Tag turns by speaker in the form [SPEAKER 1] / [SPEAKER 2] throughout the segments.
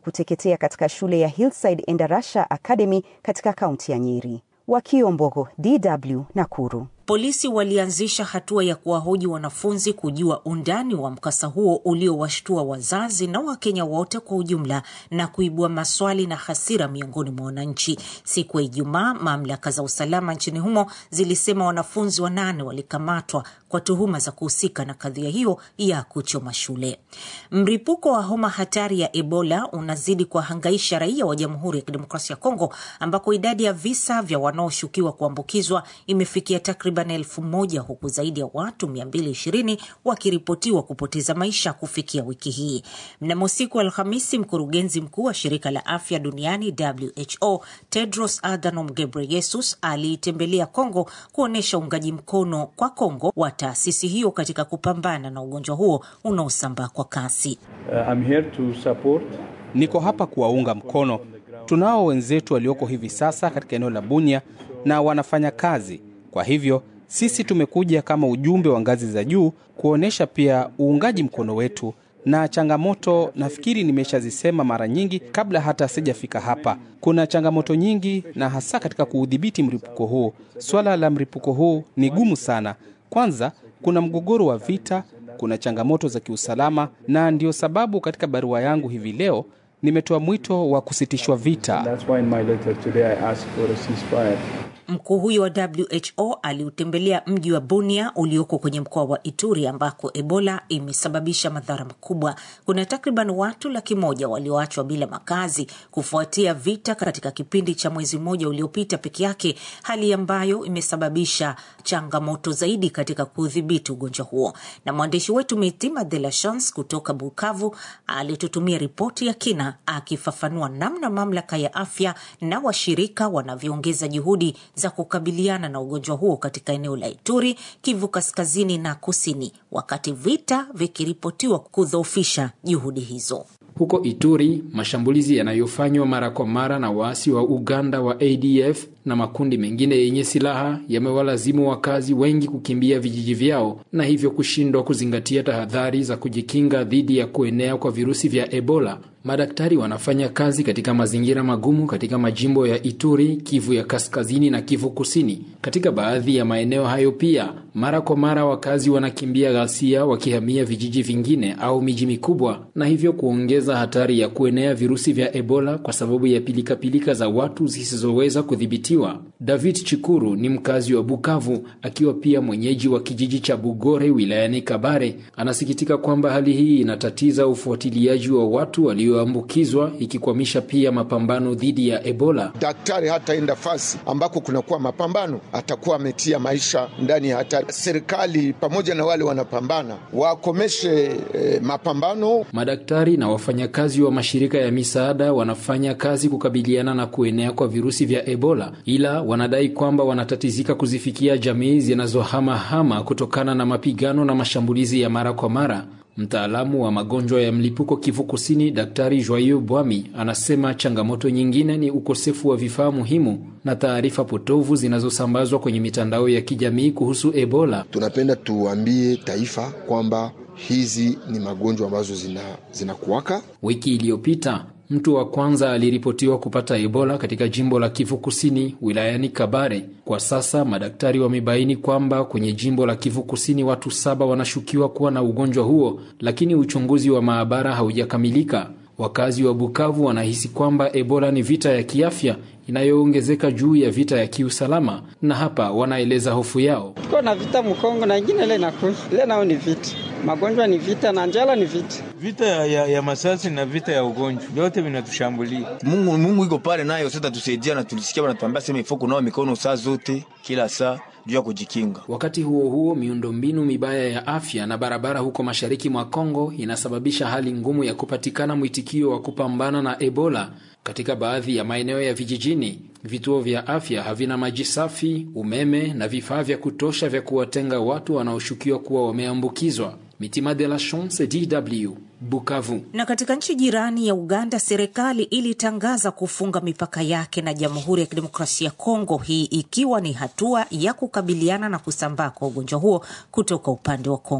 [SPEAKER 1] kuteketea katika shule ya Hillside Endarasha Academy katika kaunti ya Nyeri. Wakio Mbogo, DW, Nakuru.
[SPEAKER 2] Polisi walianzisha hatua ya kuwahoji wanafunzi kujua undani wa mkasa huo uliowashtua wazazi na Wakenya wote kwa ujumla na kuibua maswali na hasira miongoni mwa wananchi. Siku ya Ijumaa, mamlaka za usalama nchini humo zilisema wanafunzi wanane walikamatwa kwa tuhuma za kuhusika na kadhia hiyo ya kuchoma shule. Mripuko wa homa hatari ya Ebola unazidi kuwahangaisha raia wa Jamhuri ya Kidemokrasia ya Kongo, ambako idadi ya visa vya wanaoshukiwa kuambukizwa imefikia takriban elfu moja huku zaidi ya watu 220 wakiripotiwa kupoteza maisha kufikia wiki hii. Mnamo siku Alhamisi, mkurugenzi mkuu wa shirika la afya duniani WHO Tedros Adhanom Ghebreyesus aliitembelea Kongo kuonyesha uungaji mkono kwa Kongo wa taasisi hiyo katika kupambana na ugonjwa huo unaosambaa kwa kasi.
[SPEAKER 3] Uh, I'm here to support.
[SPEAKER 4] Niko hapa kuwaunga mkono. Tunao wenzetu walioko hivi sasa katika eneo la Bunia na wanafanya kazi. Kwa hivyo sisi tumekuja kama ujumbe wa ngazi za juu kuonyesha pia uungaji mkono wetu na changamoto. Nafikiri nimeshazisema mara nyingi kabla hata sijafika hapa. Kuna changamoto nyingi, na hasa katika kuudhibiti mlipuko huu. Swala la mlipuko huu ni gumu sana. Kwanza kuna mgogoro wa vita, kuna changamoto za kiusalama, na ndio sababu katika barua yangu hivi leo nimetoa mwito wa kusitishwa vita.
[SPEAKER 3] That's why in my letter today I asked for a ceasefire.
[SPEAKER 2] Mkuu huyo wa WHO aliutembelea mji wa Bunia ulioko kwenye mkoa wa Ituri ambako Ebola imesababisha madhara makubwa. Kuna takriban watu laki moja walioachwa bila makazi kufuatia vita katika kipindi cha mwezi mmoja uliopita peke yake, hali ambayo imesababisha changamoto zaidi katika kudhibiti ugonjwa huo. Na mwandishi wetu Mitima de la Chance kutoka Bukavu alitutumia ripoti ya kina akifafanua namna mamlaka ya afya na washirika wanavyoongeza juhudi za kukabiliana na ugonjwa huo katika eneo la Ituri, Kivu kaskazini na kusini, wakati vita vikiripotiwa kudhoofisha juhudi hizo.
[SPEAKER 5] Huko Ituri, mashambulizi yanayofanywa mara kwa mara na waasi wa Uganda wa ADF na makundi mengine yenye silaha yamewalazimu wakazi wengi kukimbia vijiji vyao na hivyo kushindwa kuzingatia tahadhari za kujikinga dhidi ya kuenea kwa virusi vya Ebola. Madaktari wanafanya kazi katika mazingira magumu katika majimbo ya Ituri, Kivu ya kaskazini na Kivu kusini. Katika baadhi ya maeneo hayo pia, mara kwa mara wakazi wanakimbia ghasia wakihamia vijiji vingine au miji mikubwa, na hivyo kuongeza hatari ya kuenea virusi vya Ebola kwa sababu ya pilikapilika za watu zisizoweza kudhibitiwa. David Chikuru ni mkazi wa Bukavu, akiwa pia mwenyeji wa kijiji cha Bugore wilayani Kabare. Anasikitika kwamba hali hii inatatiza ufuatiliaji wa watu walioambukizwa, ikikwamisha pia mapambano dhidi ya Ebola.
[SPEAKER 6] Daktari hataenda fasi ambako kunakuwa mapambano, atakuwa ametia maisha ndani ya hatari. Serikali pamoja na wale wanapambana wakomeshe eh, mapambano.
[SPEAKER 5] Madaktari na wafanyakazi wa mashirika ya misaada wanafanya kazi kukabiliana na kuenea kwa virusi vya Ebola, ila wanadai kwamba wanatatizika kuzifikia jamii zinazohamahama kutokana na mapigano na mashambulizi ya mara kwa mara. Mtaalamu wa magonjwa ya mlipuko Kivu Kusini, Daktari Joyeux Bwami anasema changamoto nyingine ni ukosefu wa vifaa muhimu na taarifa potovu zinazosambazwa kwenye mitandao ya kijamii kuhusu Ebola.
[SPEAKER 7] Tunapenda tuambie taifa kwamba hizi ni magonjwa ambazo zinakuwaka. Zina
[SPEAKER 5] wiki iliyopita mtu wa kwanza aliripotiwa kupata Ebola katika jimbo la Kivu Kusini wilayani Kabare. Kwa sasa madaktari wamebaini kwamba kwenye jimbo la Kivu Kusini watu saba wanashukiwa kuwa na ugonjwa huo, lakini uchunguzi wa maabara haujakamilika. Wakazi wa Bukavu wanahisi kwamba Ebola ni vita ya kiafya inayoongezeka juu ya vita ya kiusalama, na hapa wanaeleza hofu yao.
[SPEAKER 8] Tuko na vita Mkongo na ingine ile inakuja ile, nao ni vita, magonjwa ni vita na njala ni vita,
[SPEAKER 9] vita ya, ya masasi na vita ya ugonjwa, vyote vinatushambulia.
[SPEAKER 10] Mungu, Mungu iko pale nayo sasa tusaidia, na tulisikia wanatuambia sema ifo kunawa mikono saa zote kila saa juu ya kujikinga.
[SPEAKER 5] Wakati huo huo, miundombinu mibaya ya afya na barabara huko mashariki mwa Kongo inasababisha hali ngumu ya kupatikana mwitikio wa kupambana na Ebola. Katika baadhi ya maeneo ya vijijini, vituo vya afya havina maji safi, umeme na vifaa vya kutosha vya kuwatenga watu wanaoshukiwa kuwa wameambukizwa. Mitima de la Chance, DW, Bukavu.
[SPEAKER 2] Na katika nchi jirani ya Uganda, serikali ilitangaza kufunga mipaka yake na Jamhuri ya Kidemokrasia ya Kongo, hii ikiwa ni hatua ya kukabiliana na kusambaa kwa ugonjwa huo kutoka upande wa Kongo.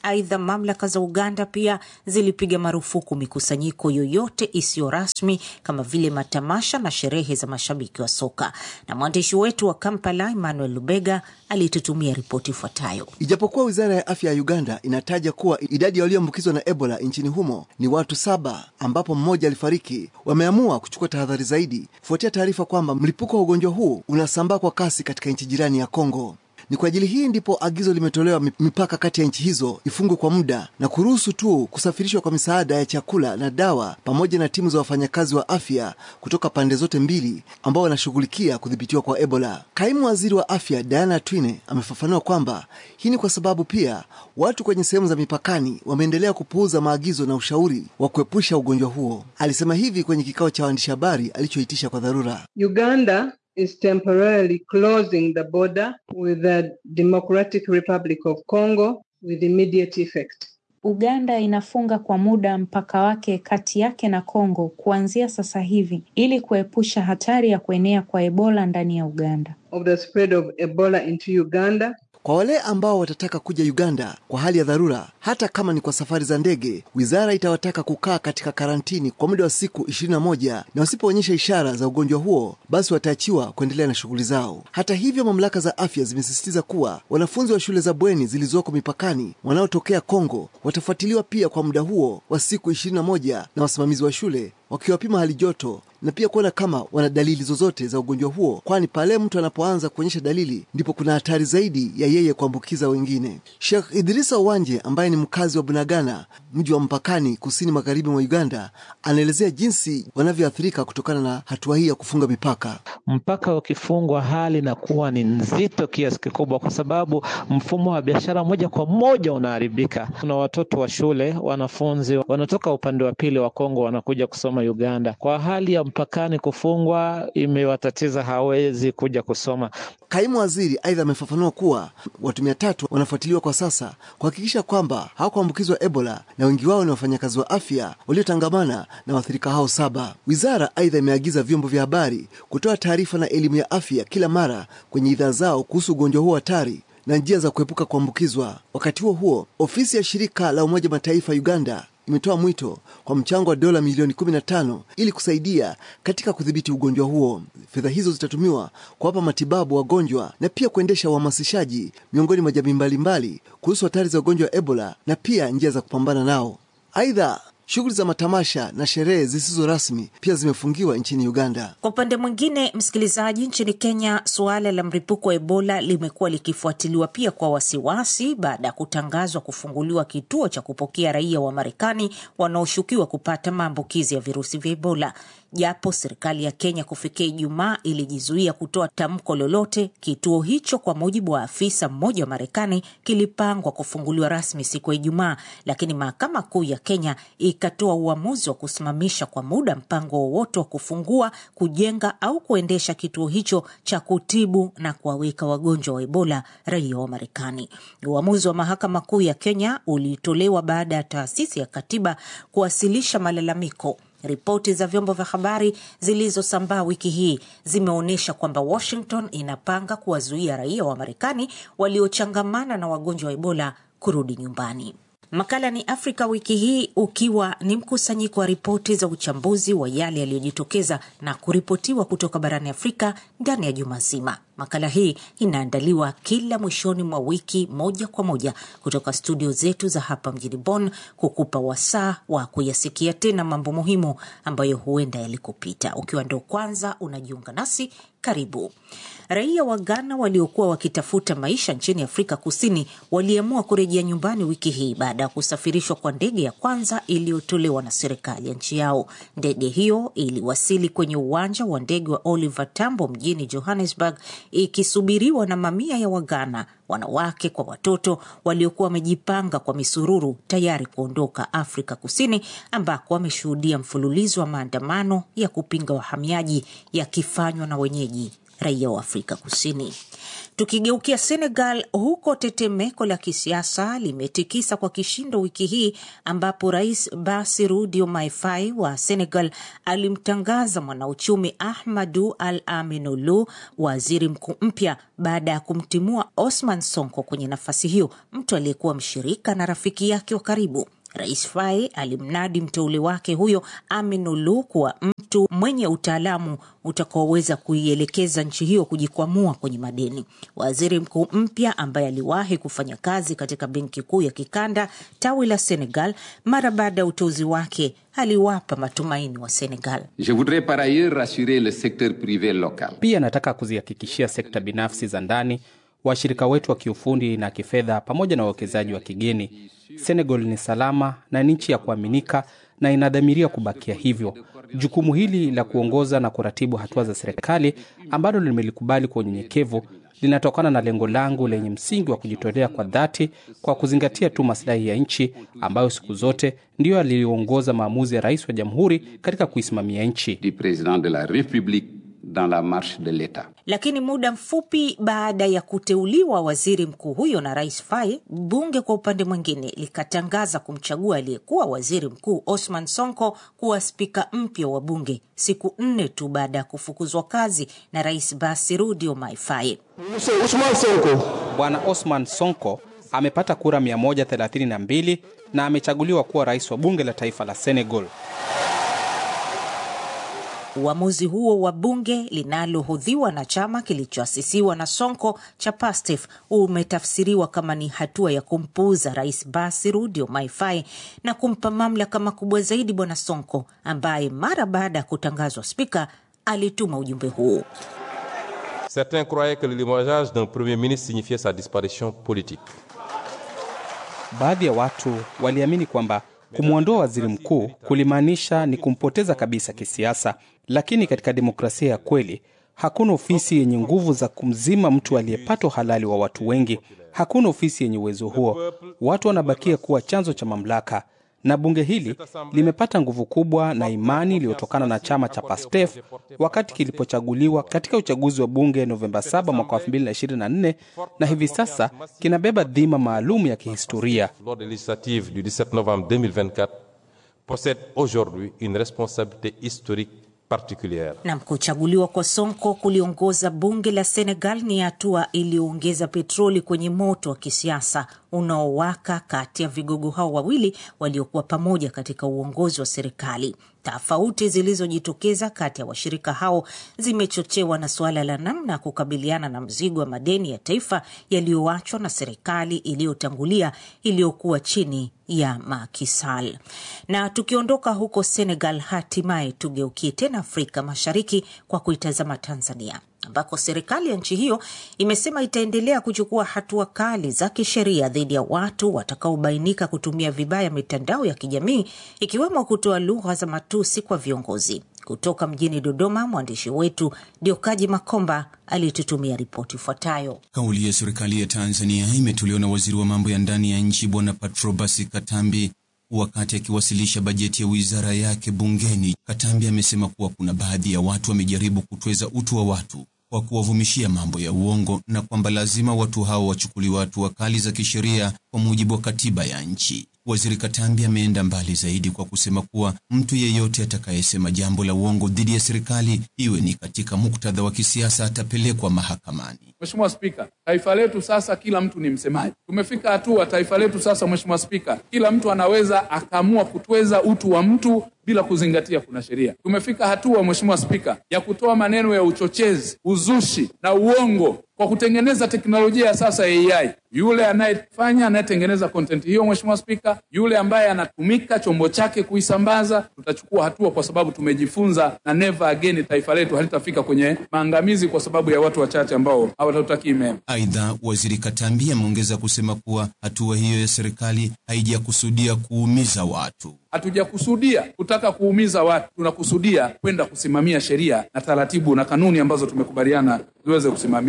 [SPEAKER 2] Aidha, mamlaka za Uganda pia zilipiga marufuku mikusanyiko yoyote isiyo rasmi kama vile matamasha na sherehe za mashabiki wa soka. Na mwandishi wetu wa Kampala Emmanuel Lubega alitutumia ripoti ifuatayo.
[SPEAKER 11] Ijapokuwa wizara ya afya ya Uganda inataja kuwa idadi ya walioambukizwa na Ebola nchini humo ni watu saba, ambapo mmoja alifariki, wameamua kuchukua tahadhari zaidi kufuatia taarifa kwamba mlipuko wa ugonjwa huu unasambaa kwa kasi katika nchi jirani ya Kongo. Ni kwa ajili hii ndipo agizo limetolewa mipaka kati ya nchi hizo ifungwe kwa muda na kuruhusu tu kusafirishwa kwa misaada ya chakula na dawa pamoja na timu za wafanyakazi wa afya kutoka pande zote mbili ambao wanashughulikia kudhibitiwa kwa Ebola. Kaimu waziri wa afya Diana Twine amefafanua kwamba hii ni kwa sababu pia watu kwenye sehemu za mipakani wameendelea kupuuza maagizo na ushauri wa kuepusha ugonjwa huo. Alisema hivi kwenye kikao cha waandishi habari alichoitisha kwa dharura.
[SPEAKER 12] Uganda is temporarily closing the border with the Democratic Republic of Congo with immediate effect.
[SPEAKER 13] Uganda inafunga kwa muda mpaka wake kati yake na Kongo kuanzia sasa hivi ili kuepusha hatari ya kuenea kwa Ebola ndani ya Uganda.
[SPEAKER 12] Of the spread of Ebola into Uganda
[SPEAKER 11] Kwa wale ambao watataka kuja Uganda kwa hali ya dharura, hata kama ni kwa safari za ndege, wizara itawataka kukaa katika karantini kwa muda wa siku 21 na wasipoonyesha ishara za ugonjwa huo, basi wataachiwa kuendelea na shughuli zao. Hata hivyo, mamlaka za afya zimesisitiza kuwa wanafunzi wa shule za bweni zilizoko mipakani wanaotokea Kongo watafuatiliwa pia kwa muda huo wa siku 21 na wasimamizi wa shule wakiwapima hali joto na pia kuona kama wana dalili zozote za ugonjwa huo, kwani pale mtu anapoanza kuonyesha dalili ndipo kuna hatari zaidi ya yeye kuambukiza wengine. Sheikh Idrisa Uwanje ambaye ni mkazi wa Bunagana, mji wa mpakani kusini magharibi mwa Uganda, anaelezea jinsi wanavyoathirika kutokana na hatua hii ya kufunga mipaka.
[SPEAKER 14] Mpaka ukifungwa, hali inakuwa ni nzito kiasi kikubwa, kwa sababu mfumo wa biashara moja kwa moja unaharibika. Kuna watoto wa shule, wanafunzi wanatoka upande wa pili wa Kongo wanakuja kusoma Uganda. Kwa hali ya mpakani kufungwa, imewatatiza, hawezi kuja kusoma.
[SPEAKER 11] Kaimu waziri aidha amefafanua kuwa watu mia tatu wanafuatiliwa kwa sasa kuhakikisha kwamba hawakuambukizwa Ebola na wengi wao ni wafanyakazi wa afya waliotangamana na waathirika hao saba. Wizara aidha imeagiza vyombo vya habari kutoa taarifa na elimu ya afya kila mara kwenye idhaa zao kuhusu ugonjwa huo hatari na njia za kuepuka kuambukizwa. Wakati huo huo, ofisi ya shirika la Umoja Mataifa Uganda imetoa mwito kwa mchango wa dola milioni 15 ili kusaidia katika kudhibiti ugonjwa huo. Fedha hizo zitatumiwa kuwapa matibabu wagonjwa na pia kuendesha uhamasishaji miongoni mwa jamii mbalimbali kuhusu hatari za ugonjwa wa Ebola na pia njia za kupambana nao. Aidha, shughuli za matamasha na sherehe zisizo rasmi pia zimefungiwa nchini Uganda.
[SPEAKER 2] Kwa upande mwingine, msikilizaji, nchini Kenya suala la mlipuko wa Ebola limekuwa likifuatiliwa pia kwa wasiwasi baada ya kutangazwa kufunguliwa kituo cha kupokea raia wa Marekani wanaoshukiwa kupata maambukizi ya virusi vya Ebola. Japo serikali ya Kenya kufikia Ijumaa ilijizuia kutoa tamko lolote, kituo hicho, kwa mujibu wa afisa mmoja wa Marekani, kilipangwa kufunguliwa rasmi siku ya Ijumaa, lakini mahakama kuu ya Kenya ikatoa uamuzi wa kusimamisha kwa muda mpango wowote wa kufungua, kujenga au kuendesha kituo hicho cha kutibu na kuwaweka wagonjwa wa Ebola raia wa Marekani. Uamuzi wa mahakama kuu ya Kenya ulitolewa baada ya taasisi ya katiba kuwasilisha malalamiko. Ripoti za vyombo vya habari zilizosambaa wiki hii zimeonyesha kwamba Washington inapanga kuwazuia raia wa Marekani waliochangamana na wagonjwa wa Ebola kurudi nyumbani. Makala ni Afrika wiki hii ukiwa ni mkusanyiko wa ripoti za uchambuzi wa yale yaliyojitokeza na kuripotiwa kutoka barani Afrika ndani ya juma zima. Makala hii inaandaliwa kila mwishoni mwa wiki moja kwa moja kutoka studio zetu za hapa mjini Bonn, kukupa wasaa wa kuyasikia tena mambo muhimu ambayo huenda yalikupita. Ukiwa ndo kwanza unajiunga nasi, karibu. Raia wa Ghana waliokuwa wakitafuta maisha nchini Afrika Kusini waliamua kurejea nyumbani wiki hii baada ya kusafirishwa kwa ndege ya kwanza iliyotolewa na serikali ya nchi yao. Ndege hiyo iliwasili kwenye uwanja wa ndege wa Oliver Tambo mjini Johannesburg ikisubiriwa na mamia ya Waghana, wanawake kwa watoto, waliokuwa wamejipanga kwa misururu tayari kuondoka Afrika Kusini, ambako wameshuhudia mfululizo wa maandamano ya kupinga wahamiaji yakifanywa na wenyeji raia wa Afrika Kusini. Tukigeukia Senegal, huko tetemeko la kisiasa limetikisa kwa kishindo wiki hii, ambapo rais Bassirou Diomaye Faye wa Senegal alimtangaza mwanauchumi Ahmadou Al Aminou waziri mkuu mpya baada ya kumtimua Osman Sonko kwenye nafasi hiyo, mtu aliyekuwa mshirika na rafiki yake wa karibu. Rais Faye alimnadi mteule wake huyo Aminulu kuwa mtu mwenye utaalamu utakaoweza kuielekeza nchi hiyo kujikwamua kwenye madeni. Waziri mkuu mpya ambaye aliwahi kufanya kazi katika benki kuu ya kikanda tawi la Senegal, mara baada ya uteuzi wake aliwapa matumaini wa Senegal.
[SPEAKER 15] Je voudrais par ailleurs rassurer le secteur privé local.
[SPEAKER 4] Pia nataka kuzihakikishia sekta binafsi za ndani, washirika wetu wa kiufundi na kifedha, pamoja na wawekezaji wa kigeni Senegal ni salama na ni nchi ya kuaminika na inadhamiria kubakia hivyo. Jukumu hili la kuongoza na kuratibu hatua za serikali ambalo limelikubali kwa unyenyekevu linatokana na lengo langu lenye msingi wa kujitolea kwa dhati kwa kuzingatia tu maslahi ya nchi ambayo siku zote ndiyo aliongoza maamuzi ya rais wa jamhuri katika kuisimamia nchi.
[SPEAKER 15] Du président de la République dans la marche de l'État.
[SPEAKER 2] Lakini muda mfupi baada ya kuteuliwa waziri mkuu huyo na rais Faye, bunge kwa upande mwingine likatangaza kumchagua aliyekuwa waziri mkuu Osman Sonko kuwa spika mpya wa bunge siku nne tu baada ya kufukuzwa kazi na rais Bassirou Diomaye Faye.
[SPEAKER 4] Bwana Osman Sonko amepata kura 132 na amechaguliwa kuwa rais wa bunge la taifa la Senegal.
[SPEAKER 2] Uamuzi huo wa bunge linalohodhiwa na chama kilichoasisiwa na Sonko cha PASTEF umetafsiriwa kama ni hatua ya kumpuuza rais Bassirou Diomaye Faye na kumpa mamlaka makubwa zaidi bwana Sonko, ambaye mara baada ya kutangazwa spika alituma ujumbe huu.
[SPEAKER 16] Certains croyaient que le limogeage d'un premier ministre signifiait sa disparition politique.
[SPEAKER 4] Baadhi ya watu waliamini kwamba kumwondoa waziri mkuu kulimaanisha ni kumpoteza kabisa kisiasa, lakini katika demokrasia ya kweli hakuna ofisi yenye nguvu za kumzima mtu aliyepata uhalali wa watu wengi. Hakuna ofisi yenye uwezo huo. Watu wanabakia kuwa chanzo cha mamlaka, na bunge hili limepata nguvu kubwa na imani iliyotokana na chama cha PASTEF wakati kilipochaguliwa katika uchaguzi wa bunge Novemba 7 mwaka 2024 na hivi sasa kinabeba dhima maalum ya kihistoria.
[SPEAKER 16] Lors des législatives du 17 novembre 2024 possède aujourd'hui une responsabilité historique particulière.
[SPEAKER 2] Na kuchaguliwa kwa Sonko kuliongoza bunge la Senegal ni hatua iliyoongeza petroli kwenye moto wa kisiasa unaowaka kati ya vigogo hao wawili waliokuwa pamoja katika uongozi wa serikali. Tofauti zilizojitokeza kati ya washirika hao zimechochewa na suala la namna ya kukabiliana na mzigo wa madeni ya taifa yaliyoachwa na serikali iliyotangulia iliyokuwa chini ya Macky Sall. Na tukiondoka huko Senegal, hatimaye tugeukie tena Afrika Mashariki kwa kuitazama Tanzania ambako serikali ya nchi hiyo imesema itaendelea kuchukua hatua kali za kisheria dhidi ya watu watakaobainika kutumia vibaya mitandao ya kijamii ikiwemo kutoa lugha za matusi kwa viongozi. Kutoka mjini Dodoma, mwandishi wetu Diokaji Makomba alitutumia ripoti ifuatayo.
[SPEAKER 17] Kauli ya serikali ya Tanzania imetolewa na waziri wa mambo ya ndani ya nchi Bwana Patrobas Katambi wakati akiwasilisha bajeti ya wizara yake bungeni. Katambi amesema kuwa kuna baadhi ya watu wamejaribu kutweza utu wa watu kwa kuwavumishia mambo ya uongo na kwamba lazima watu hao wachukuliwe hatua kali za kisheria kwa mujibu wa katiba ya nchi. Waziri Katambi ameenda mbali zaidi kwa kusema kuwa mtu yeyote atakayesema jambo la uongo dhidi ya serikali, iwe ni katika muktadha wa kisiasa, atapelekwa mahakamani.
[SPEAKER 18] Mheshimiwa Spika, taifa letu sasa kila mtu ni msemaji. Tumefika hatua taifa letu sasa, Mheshimiwa Spika, kila mtu anaweza akaamua kutweza utu wa mtu bila kuzingatia kuna sheria. Tumefika hatua Mheshimiwa Spika ya kutoa maneno ya uchochezi, uzushi na uongo kwa kutengeneza teknolojia ya sasa ya AI. Yule anayefanya anayetengeneza content hiyo, Mheshimiwa Spika, yule ambaye anatumika chombo chake kuisambaza, tutachukua hatua kwa sababu tumejifunza, na never again taifa letu halitafika kwenye maangamizi kwa sababu ya watu wachache ambao hawatutakii mema.
[SPEAKER 17] Aidha, waziri Katambi ameongeza kusema kuwa hatua hiyo ya serikali haijakusudia kuumiza watu.
[SPEAKER 18] Hatujakusudia kutaka kuumiza watu, tunakusudia kwenda kusimamia sheria na taratibu na kanuni ambazo tumekubaliana ziweze kusimamiwa.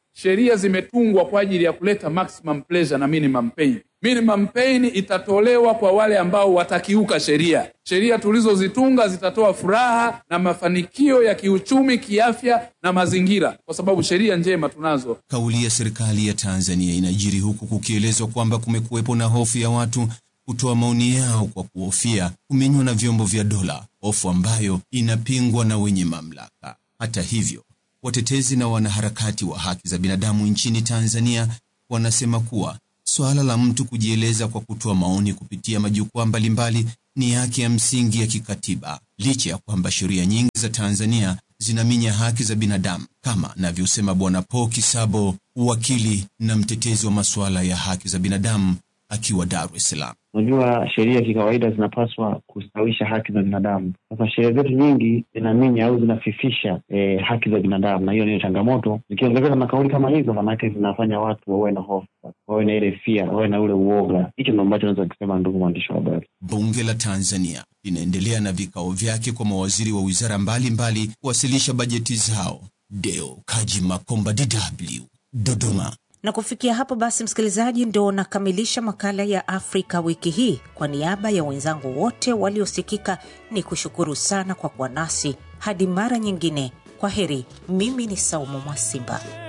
[SPEAKER 18] sheria zimetungwa kwa ajili ya kuleta maximum pleasure na minimum pain. Minimum pain itatolewa kwa wale ambao watakiuka sheria. Sheria tulizozitunga zitatoa furaha na mafanikio ya kiuchumi, kiafya na mazingira, kwa sababu sheria njema tunazo.
[SPEAKER 17] Kauli ya serikali ya Tanzania inajiri huku kukielezwa kwamba kumekuwepo na hofu ya watu kutoa maoni yao kwa kuhofia kumenywa na vyombo vya dola, hofu ambayo inapingwa na wenye mamlaka. Hata hivyo, watetezi na wanaharakati wa haki za binadamu nchini Tanzania wanasema kuwa suala la mtu kujieleza kwa kutoa maoni kupitia majukwaa mbalimbali ni haki ya msingi ya kikatiba, licha ya kwamba sheria nyingi za Tanzania zinaminya haki za binadamu, kama anavyosema Bwana Paul Kisabo, wakili na mtetezi wa masuala ya haki za binadamu akiwa Dar es Salaam.
[SPEAKER 19] Unajua, sheria kikawaida zinapaswa kustawisha haki za binadamu. Sasa sheria zetu nyingi zinaminya au zinafifisha eh, haki za binadamu, na hiyo ndiyo changamoto. Zikiongezeka na kauli kama hizo, manake zinafanya watu wawe na hofu, wawe na ile fia, wawe na ule uoga. Hicho ndo ambacho naweza kusema, ndugu mwandishi wa habari.
[SPEAKER 17] Bunge la Tanzania linaendelea na vikao vyake kwa mawaziri wa wizara mbalimbali kuwasilisha bajeti zao. Deo Kaji Makomba, DW, Dodoma.
[SPEAKER 2] Na kufikia hapo basi, msikilizaji, ndo nakamilisha makala ya Afrika wiki hii. Kwa niaba ya wenzangu wote waliosikika, ni kushukuru sana kwa kuwa nasi hadi mara nyingine. Kwa heri, mimi ni Saumu Mwasimba.